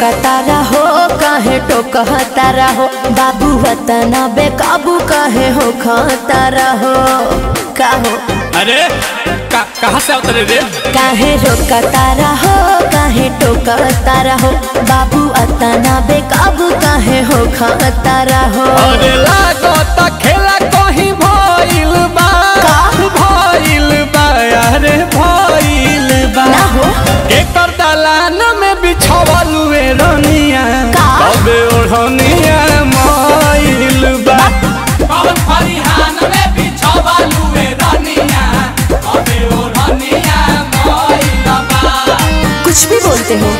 रोकता रहो काहे टोकता रहो बाबू वतना बेकाबू काहे हो खाता रहो काहो अरे का, कहाँ से उतरे रे काहे रोकता रहो काहे टोकता रहो बाबू अतना बेकाबू काहे हो खाता रहो अरे लागत खेला कहीं भइल बा का? भइल बा अरे भइल बा ना हो एकर दलान में बिछावल वे रनिया का? तबे ओढ़निया मइल बा पवन फरिहान में बिछावल वे रनिया तबे ओढ़निया मइल बा कुछ भी बोलते हो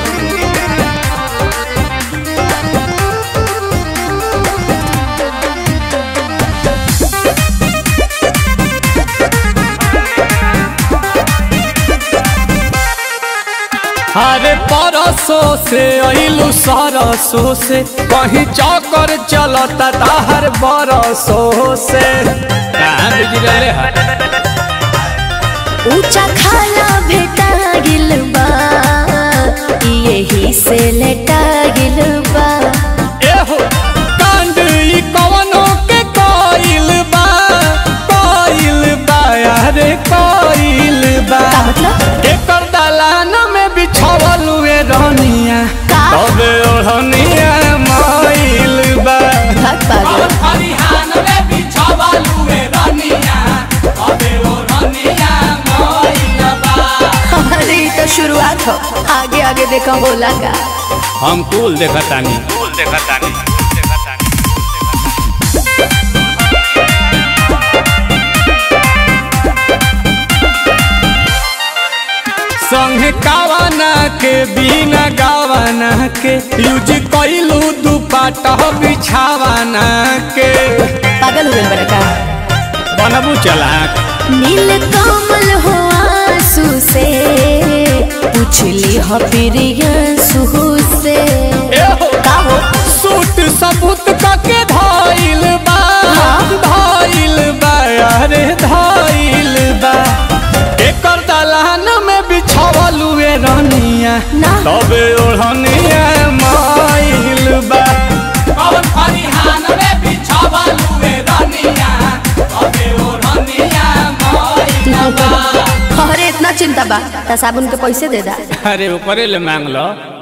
अरे परसों से अइलू सरसों से कहीं चौकर चलता ताहर बरसों से कहाँ बिजी रहले है ऊंचा खाला भेटा गिल बा यही से लेटा गिल बा एहो कांड ई कवनो के कोइल बा कोइल बा अरे कोइल बा का मतलब एकर दलान में बिछावल वे रनिया का? तबे ओढ़निया मइल बा भाग पागल फरिहान में बिछावल वे रनिया तबे ओढ़निया मइल बा अरे ये तो शुरुआत हो आगे आगे देखा बोला का हम कुल देखतानी कुल देखतानी संग कावना के बिना गावना के यूज कइलू दुपट्टा बिछावना के पागल हो गए बड़ा का बनबू चलाक नील कमल हो आंसू से पूछली हो प्रियंसू से एहो का हो सूट सबूत कके धइल बा धइल बा अरे धइल बा एकर दलान में बिछावल वे रनिया ना तबे ओढ़निया माइल बा पवन फरिहान में बिछावल वे रनिया तबे ओढ़निया माइल अरे इतना चिंता बा त साबुन के पैसे दे दा अरे ऊपरे ले मांग लो